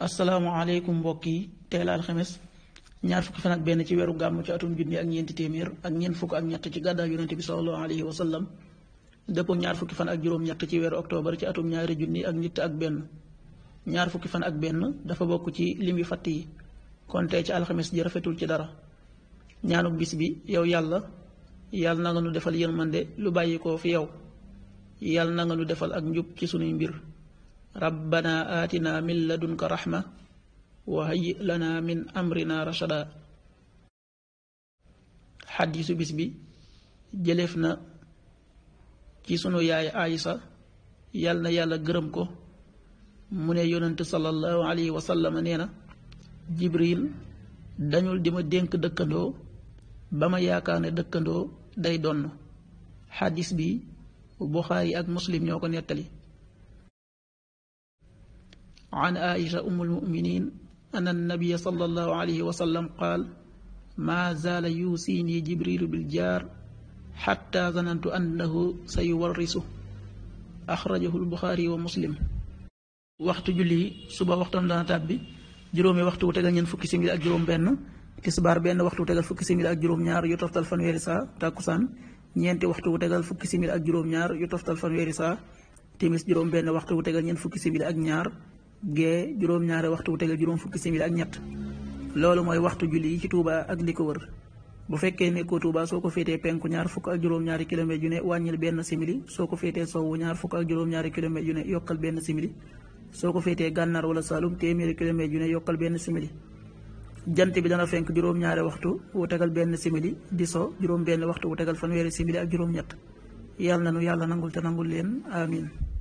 asalaamaaleykum mbokk yi tey la alxames ñaar fukki fan ak benn ci weeru gàmm ci atum junni ak ñeenti téeméer ak ñeent fukk ak ñett ci gàddaay yonente bi sallallahu alayhi wa sallam dëppoo ñaar fukki fan ak juróom-ñett ci weeru octobre ci atum ñaari junni ak nit ak benn ñaar fukki fan ak benn dafa bokk ci lim yu fatt yi kon tey ci alxames ji rafetul ci dara ñaanu bis bi yow yàlla yàlla na nga nu defal yërmande lu bàyyi ko fi yow yàlla na nga nu defal ak njub ci sunuy mbir rabbana aatina min ladunka raxma wa hayyi lana min amrina rashada xaddisu bis bi jëleef na ci sunu yaay Aysa yal na yàlla gërëm ko mu ne yonent sallallahu alayhi wa sallam nee na jibril dañul di ma dénk dëkkandoo ba ma yaakaar ne dëkkandoo day donn xaddis bi buxaari ak muslim ñoo ko nettali an aisha umu almuminin an annabiya sallallahu alayhi wa sallam qaal maa zaala yuusiini jibrilu biljaar xatta zanantu annahu sa yuwarrisu axrajahu lbuxaari wa muslim waxtu julli suba waxtam dana tàbbi juróomi waxtu wu tegal ñeent fukki simili ak juróom benn tisbaar benn waxtu wu tegal fukki simili ak juróom ñaar yu toftal fanweeri saa tàkkusaan ñeenti waxtu wu tegal fukki simili ak juróom ñaar yu toftal fanweeri saa timis juróom benn waxtu wu tegal ñeent fukki simili ak ñaar gee juróom ñaari waxtu wu tegal juróom fukki simili ak ñett loolu mooy waxtu julli yi ci Touba ak li ko wër bu fekkee nekkoo Touba soo ko féetee penku ñaar fukk ak juróom-ñaari kilomètre yu ne wàññil benn simili soo ko féetee sowwu ñaar fukk ak juróom-ñaari kilomètre yu ne yokkal benn simili soo ko féetee gànnaar wala Saalum téeméeri kilomètre yu ne yokkal benn simili jant bi dana fenk juróom-ñaari waxtu wu tegal benn simili di so juróom benn waxtu wu tegal fanweeri simili ak juróom-ñett yàlla na nu yàlla nangul te nangul leen amin